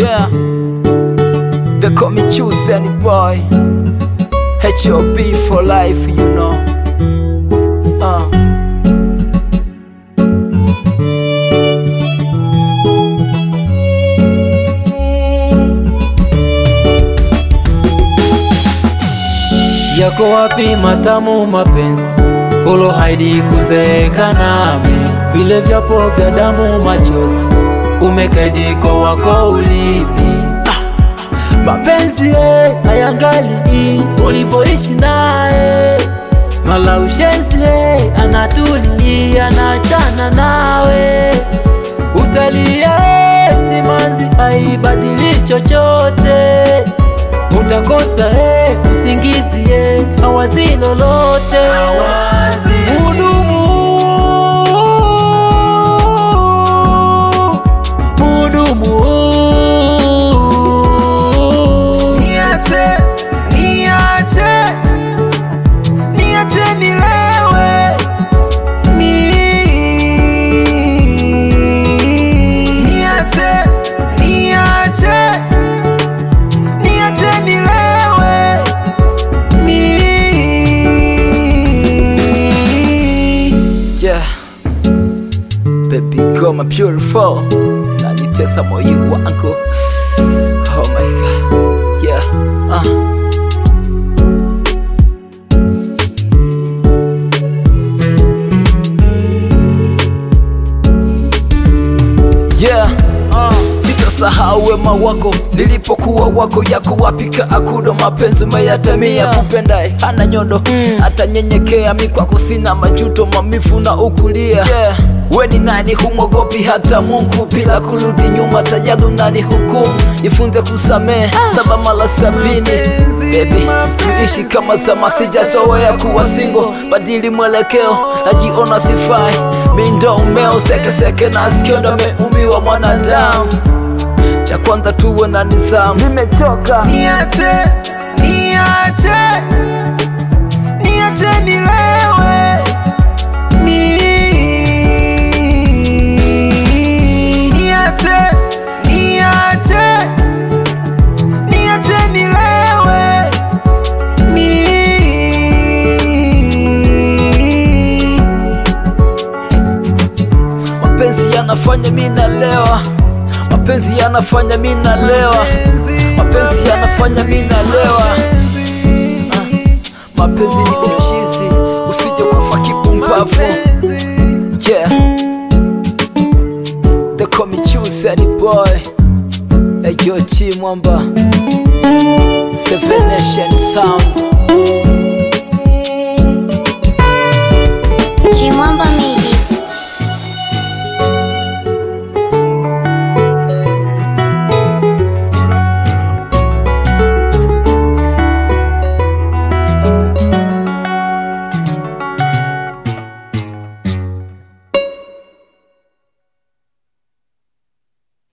Yeah, they call me choose any boy. HOB for life, you know. Uh. Yako wapi matamu mapenzi ulohaidi kuzeeka nami, vile vyapo vya damu machozi umekaidi kwa wako ulini. Mapenzi eh, hayangali ulipoishi naye, mala ushenzi eh, anatulia anachana nawe, utalia eh, simanzi haibadili chochote utakosa eh, usingizi eh, hawazi lolote Mudumu, mudumu, Niache, niache, niache nilewe. Ni- Niache, niache, niache nilewe. Ni- Yeah, baby girl, my beautiful. Nanitesa moyo wangu. Oh my god. Yeah, uh. Yeah, uh. Sitosahau wema wako nilipokuwa wako yako wapika akudo mapenzi umeyatamia kupendae hana nyodo atanyenyekea mi kwako sina majuto mamifu na ukulia yeah. we ni nani humwogopi hata Mungu bila kurudi nyuma tajalu nani hukumu jifunze kusamehe saba mara sabini Baby, tuishi kama zama sijazoea kuwa singo badili mwelekeo najiona sifai mi ndo umeo sekeseke na sikio ndo ameumiwa mwanadamu cha kwanza tuwe na nizamu nimechoka Niache, niache, niache nilewe. Ni- Niache, niache, niache nilewe. Ni- mapenzi yanafanya mi nalewa mapenzi yanafanya mi nalewa mapenzi yanafanya mi nalewa mapenzi ni uchizi usije kufa kipumbavu yeah they call me choose any boy hey yo G mwamba seven nation sound